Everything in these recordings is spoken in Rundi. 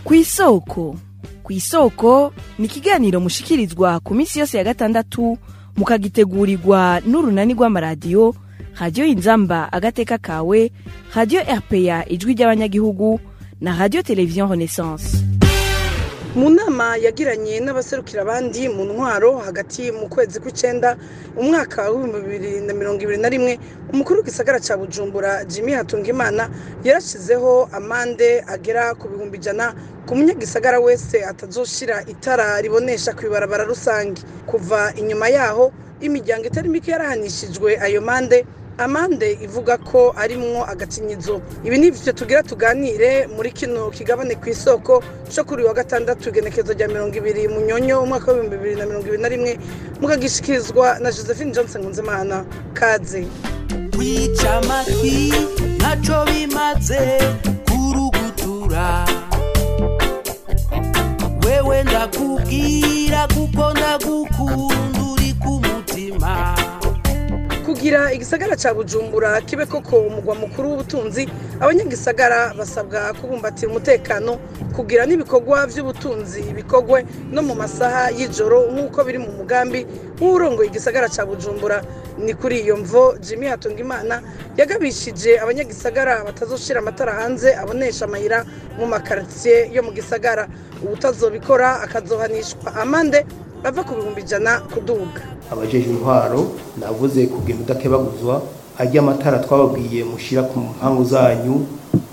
kw'isoko kw'isoko ni ikiganiro mushikirizwa ku minsi yose ya gatandatu mukagitegurirwa n'urunani rw'amaradiyo radiyo inzamba agateka kawe radiyo rpa ijwi ry'abanyagihugu na radiyo televiziyo renaissance mu nama yagiranye n'abaserukira abandi mu ntwaro hagati mu kwezi kw'icenda umwaka w'ibihumbi bibiri na mirongo ibiri na rimwe umukuru w'igisagara ca bujumbura jimmy hatungimana yarashizeho amande agera ku bihumbi ijana ku munyagisagara wese atazoshira itara ribonesha ku ibarabara rusange kuva inyuma yaho imiryango itari mike yarahanishijwe ayo mande amande ivuga ko arimwo agacinyizo ibi ni byo tugira tuganire muri kino kigabane ku isoko cyo kuri wa gatandatu igenekezo rya mirongo ibiri mu nyonyo umwaka w'ibihumbi bibiri na mirongo ibiri na rimwe mukagishikirizwa na josephine johnson nkunzimana kaze kwica amatwi ntaco bimaze kurugutura wewe ndakubwira kuko ndagukunda uri ku mutima kugira igisagara ca bujumbura kibe koko umugwa mukuru w'ubutunzi abanyagisagara basabwa kubumbatira umutekano kugira n'ibikorwa vy'ubutunzi bikorwe no mu masaha y'ijoro nk'uko biri mu mugambi w'urongoye igisagara ca bujumbura ni kuri iyo mvo jimmy hatungimana yagabishije abanyagisagara batazoshira amatara hanze abonesha amayira mu makaritiye yo mu gisagara uwutazobikora akazohanishwa amande ava ku bihumbi ijana kuduga abajeje intwaro navuze kugenda udakebaguzwa ajya amatara twababwiye mushira ku mpangu zanyu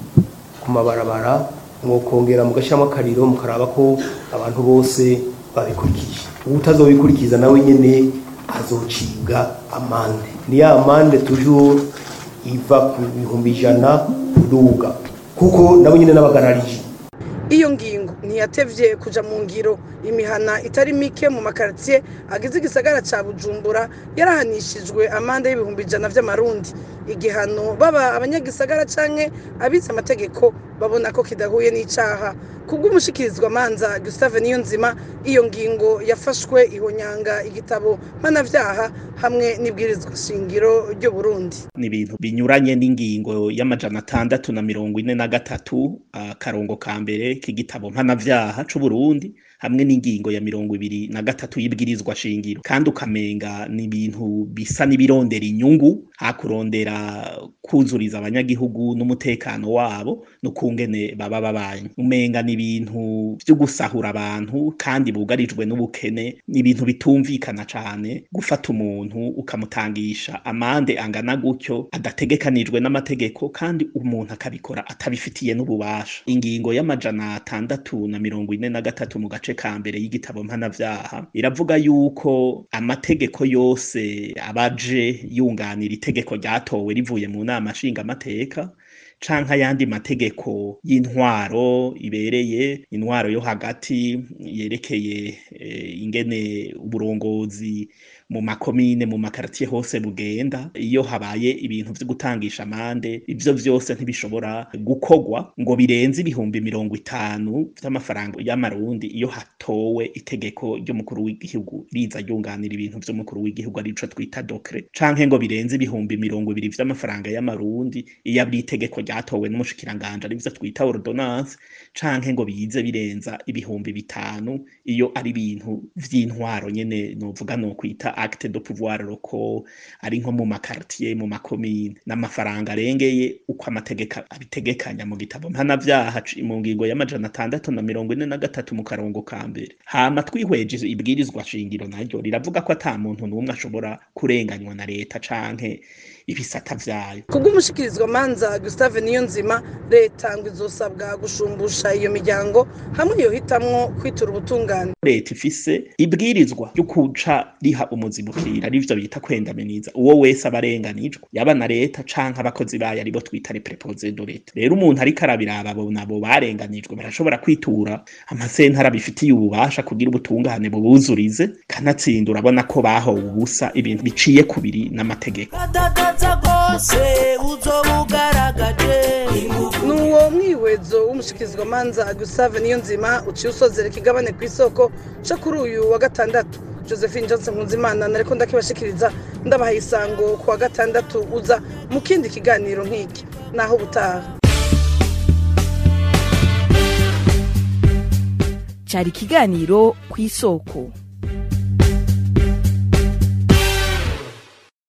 ku mabarabara mwokongera mugashyiramo akariro mukaraba ko abantu bose babikurikije utazobikurikiza nawe nyene azocibwa amande ni ya amande toujours iva ku bihumbi ijana kuduga kuko nabo nyene n'abagararije iyo ngingo ntiyatevye kuja mu ngiro imihana itari mike mu makaritiye agize igisagara ca bujumbura yarahanishijwe amande y'ibihumbi ijana vy'amarundi igihano baba abanyagisagara canke abize amategeko babona ko kidahuye n'icaha kubw'umushikirizwa manza gustave niyonzima iyo ngingo yafashwe ihonyanga igitabo mpanavyaha hamwe n'ibwirizwa shingiro ry'u burundi ni ibintu binyuranye n'ingingo y'amajana atandatu na mirongo ine na gatatu akarongo ka mbere k'igitabo mpanavyaha c'uburundi hamwe n'ingingo ya mirongo ibiri na gatatu y'ibwirizwa shingiro kandi ukamenga ni ibintu bisa n'ibirondera inyungu hakurondera kuzuriza abanyagihugu n'umutekano wabo n'ukungene baba babanye umenga ni ibintu vyo gusahura abantu kandi bugarijwe n'ubukene ni ibintu bitumvikana cane gufata umuntu ukamutangisha amande angana gutyo adategekanijwe n'amategeko kandi umuntu akabikora atabifitiye n'ububasha ingingo y'amajana atandatu na mirongo ine na gatatu mu gace ka mbere y'igitabo mpanavyaha iravuga yuko amategeko yose abaje yunganira itegeko ryatowe rivuye mu nama nshingamateka canke ayandi mategeko y'intwaro ibereye intwaro yo hagati yerekeye eh, ingene uburongozi mu makomine mu makaritiye hose bugenda iyo habaye ibintu vyo gutangisha amande ivyo vyose ntibishobora gukorwa ngo birenze ibihumbi mirongo itanu vy'amafaranga y'amarundi iyo hatowe itegeko ry'umukuru w'igihugu riza ryunganira ibintu vy'umukuru w'igihugu arico twita dokre canke ngo birenze ibihumbi mirongo ibiri vy'amafaranga y'amarundi iyo ari itegeko ryatowe n'umushikiranganje arivyo twita ordonnance canke ngo bize birenza ibihumbi bitanu iyo ari ibintu vy'intwaro nyene novuga no kwita acte de pouvoir local ari nko mu makartier mu makomine n'amafaranga arengeye uko amategeko abitegekanya mu gitabo mpanavyaha mu ngingo y'amajana atandatu na mirongo ine na gatatu mu karongo ka mbere hama twihweje ibwirizwa shingiro naryo riravuga ko ata muntu n'umwe ashobora kurenganywa na leta canke ibisata vyayo kubw'umushikirizwa manza gustave niyonzima leta ngo izosabwa gushumbusha iyo miryango hamwe yohitamwo kwitura ubutungane leta ifise ibwirizwa ryo kuca riha umuzibukira arivyo bita kwendaminiza uwo wese aba arenganijwe yaba na leta canke abakozi bayo aribo twita les préposés de leta rero umuntu ariko arabiraba abo nabo barenganijwe barashobora kwitura amasentara bifitiye ububasha kugira ubutungane bubuzurize kanatsinda urabona ko bahowe ubusa ibintu biciye kubiri n'amategeko gatagaza rwose uzoba ugaragaje ni uwo mwihwezo w'umushikirizwa manza gustave niyonzima uciye usozera ikigabane ku isoko co kuri uyu wa gatandatu josephine johnson nkunzimana nariko ndakibashikiriza ndabahaye isango ku wa gatandatu uza mu kindi kiganiro nk'iki naho ubutaha cari ikiganiro ku isoko